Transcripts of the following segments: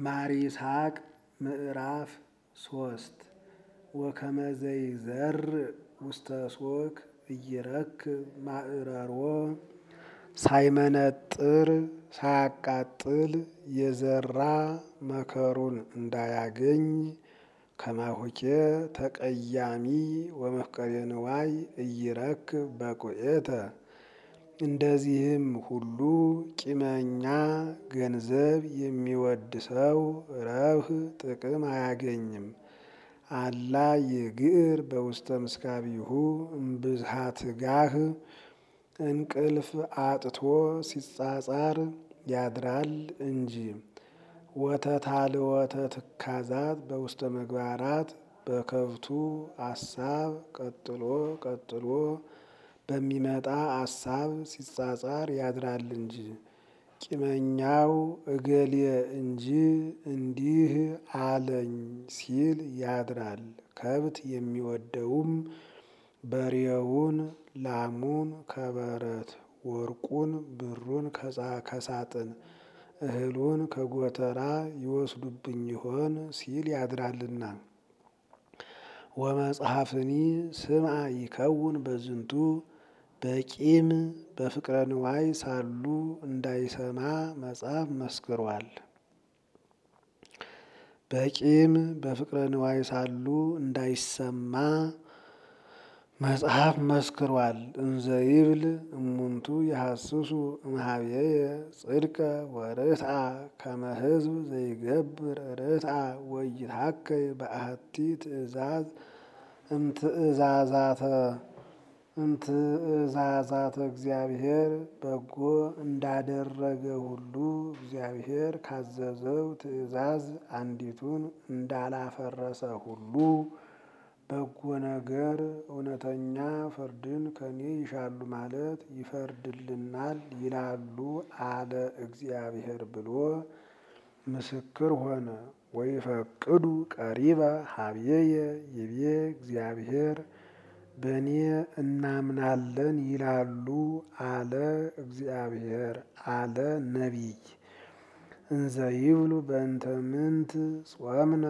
ማር ይስሐቅ ምዕራፍ ሶስት ወከመ ዘይዘርእ ውስተ ሶክ ኢይረክብ ማዕረሮ ሳይመነጥር ሳያቃጥል የዘራ መከሩን እንዳያገኝ ከማሁኬ ተቀያሚ ወመፍቀሬ ንዋይ ኢይረክብ በቁኤተ እንደዚህም ሁሉ ቂመኛ ገንዘብ የሚወድ ሰው ረብህ ጥቅም አያገኝም። አላ ይግር በውስተ ምስካቢሁ እምብዝሃ ትጋህ እንቅልፍ አጥቶ ሲጻጻር ያድራል እንጂ። ወተታልወተ ትካዛት በውስተ ምግባራት በከብቱ አሳብ ቀጥሎ ቀጥሎ በሚመጣ አሳብ ሲጻጻር ያድራል እንጂ። ቂመኛው እገሌ እንጂ እንዲህ አለኝ ሲል ያድራል። ከብት የሚወደውም በሬውን ላሙን ከበረት ወርቁን ብሩን ከሳጥን እህሉን ከጎተራ ይወስዱብኝ ይሆን ሲል ያድራልና። ወመጽሐፍኒ ስምዐ ይከውን በዝንቱ በቂም በፍቅረ ንዋይ ሳሉ እንዳይሰማ መጽሐፍ መስክሯል። በቂም በፍቅረ ንዋይ ሳሉ እንዳይሰማ መጽሐፍ መስክሯል። እንዘ ይብል እሙንቱ የሐስሱ እምኀቤየ ጽድቀ ወርትዐ ከመ ሕዝብ ዘይገብር ርትዐ ወይትሐከይ በአሐቲ ትእዛዝ እምትእዛዛተ እምትእዛዛተ እግዚአብሔር በጎ እንዳደረገ ሁሉ እግዚአብሔር ካዘዘው ትእዛዝ አንዲቱን እንዳላፈረሰ ሁሉ በጎ ነገር እውነተኛ ፍርድን ከኔ ይሻሉ ማለት ይፈርድልናል ይላሉ አለ እግዚአብሔር ብሎ ምስክር ሆነ። ወይፈቅዱ ቀሪበ ኀቤየ ይቤ እግዚአብሔር በእኔ እናምናለን ይላሉ አለ እግዚአብሔር አለ ነቢይ። እንዘ ይብሉ በእንተ ምንት ጾምነ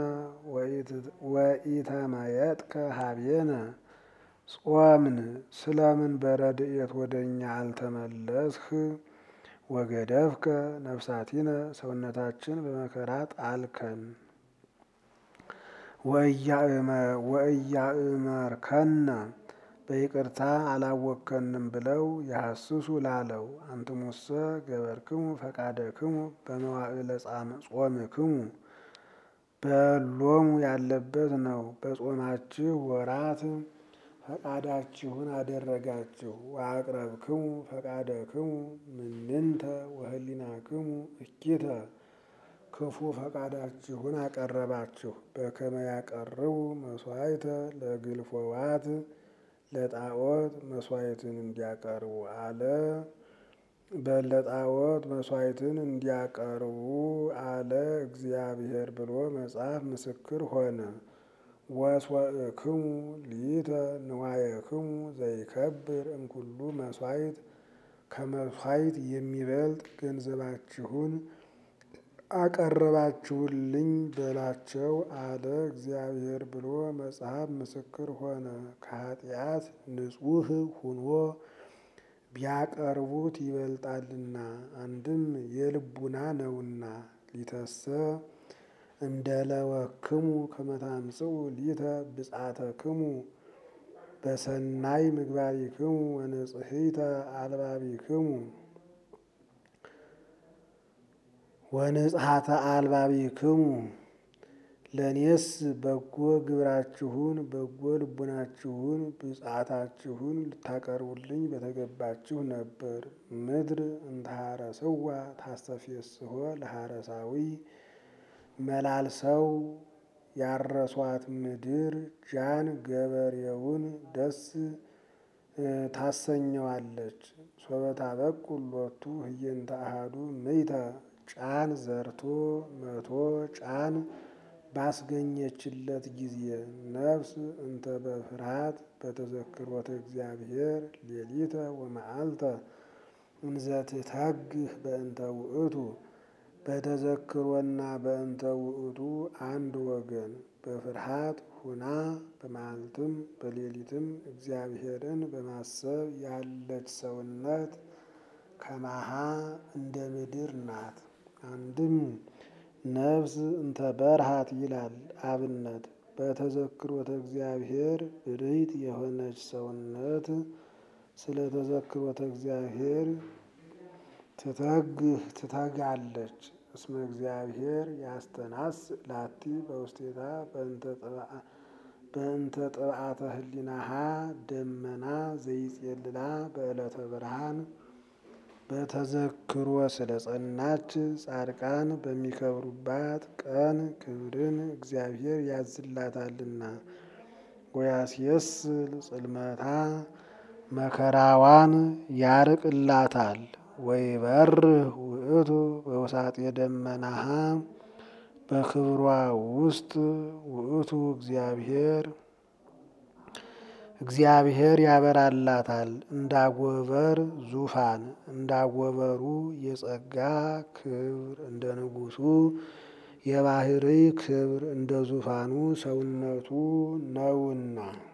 ወኢተመየጥከ ኀቤነ ጾምን ስለምን በረድኤት ወደ እኛ አልተመለስህ? ወገደፍከ ነፍሳቲነ ሰውነታችን በመከራ ጣልከን። ወእያእመርከነ በይቅርታ አላወከንም ብለው የሐስሱ ላለው አንትሙሰ ገበርክሙ ፈቃደክሙ በመዋዕለ ጾምክሙ በሎሙ ያለበት ነው። በጾማችሁ ወራት ፈቃዳችሁን አደረጋችሁ። ወአቅረብክሙ ፈቃደክሙ ምንንተ ወህሊናክሙ እኪተ ክፉ ፈቃዳችሁን አቀረባችሁ። በከመ ያቀርቡ መስዋዕተ ለግልፎዋት ለጣዖት መስዋዕትን እንዲያቀርቡ አለ። በለጣዖት መስዋዕትን እንዲያቀርቡ አለ እግዚአብሔር ብሎ መጽሐፍ ምስክር ሆነ። ወስወእክሙ ሊተ ንዋየክሙ ዘይከብር እምኩሉ መስዋዕት ከመስዋዕት የሚበልጥ ገንዘባችሁን አቀረባችሁልኝ በላቸው አለ እግዚአብሔር ብሎ መጽሐፍ ምስክር ሆነ። ከኃጢአት ንጹሕ ሁኖ ቢያቀርቡት ይበልጣልና አንድም የልቡና ነውና። ሊተሰ እምደለወክሙ ከመ ታምጽኡ ሊተ ብጻተክሙ በሰናይ ምግባሪክሙ ወንጽሕተ አልባቢክሙ ወንጽሐተ አልባቢክሙ ለእኔስ በጎ ግብራችሁን በጎ ልቡናችሁን ብጻታችሁን ልታቀርቡልኝ በተገባችሁ ነበር። ምድር እንተሐረስዋ ታስተፌስሖ ለሐረሳዊ መላልሰው ያረሷት ምድር ጃን ገበሬውን ደስ ታሰኘዋለች። ሶበታ በቁል ሎቱ ህየንተ አሐዱ ምይተ ጫን ዘርቶ መቶ ጫን ባስገኘችለት ጊዜ ነፍስ እንተ በፍርሃት በተዘክሮተ እግዚአብሔር ሌሊተ ወመዓልተ እንዘ ትተግህ በእንተ ውእቱ በተዘክሮና በእንተ ውእቱ አንድ ወገን በፍርሃት ሁና በመዓልትም በሌሊትም እግዚአብሔርን በማሰብ ያለች ሰውነት ከማሃ እንደ ምድር ናት። አንድም ነፍስ እንተ በርሃት ይላል አብነት በተዘክሮተ እግዚአብሔር ብርህት የሆነች ሰውነት ስለ ተዘክሮተ እግዚአብሔር ትተግህ ትተጋለች። እስመ እግዚአብሔር ያስተናስ ላቲ በውስቴታ በእንተ ጥብዓተ ህሊናሃ ደመና ዘይጼልላ በዕለተ ብርሃን በተዘክሮ ስለ ጸናች ጻድቃን በሚከብሩባት ቀን ክብርን እግዚአብሔር ያዝላታልና። ወያስየስል ጽልመታ መከራዋን ያርቅላታል። ወይበርህ ውእቱ በውሳጤ ደመናሃ በክብሯ ውስጥ ውእቱ እግዚአብሔር እግዚአብሔር ያበራላታል። እንዳጎበር ዙፋን እንዳጎበሩ የጸጋ ክብር እንደ ንጉሱ የባህርይ ክብር እንደ ዙፋኑ ሰውነቱ ነውና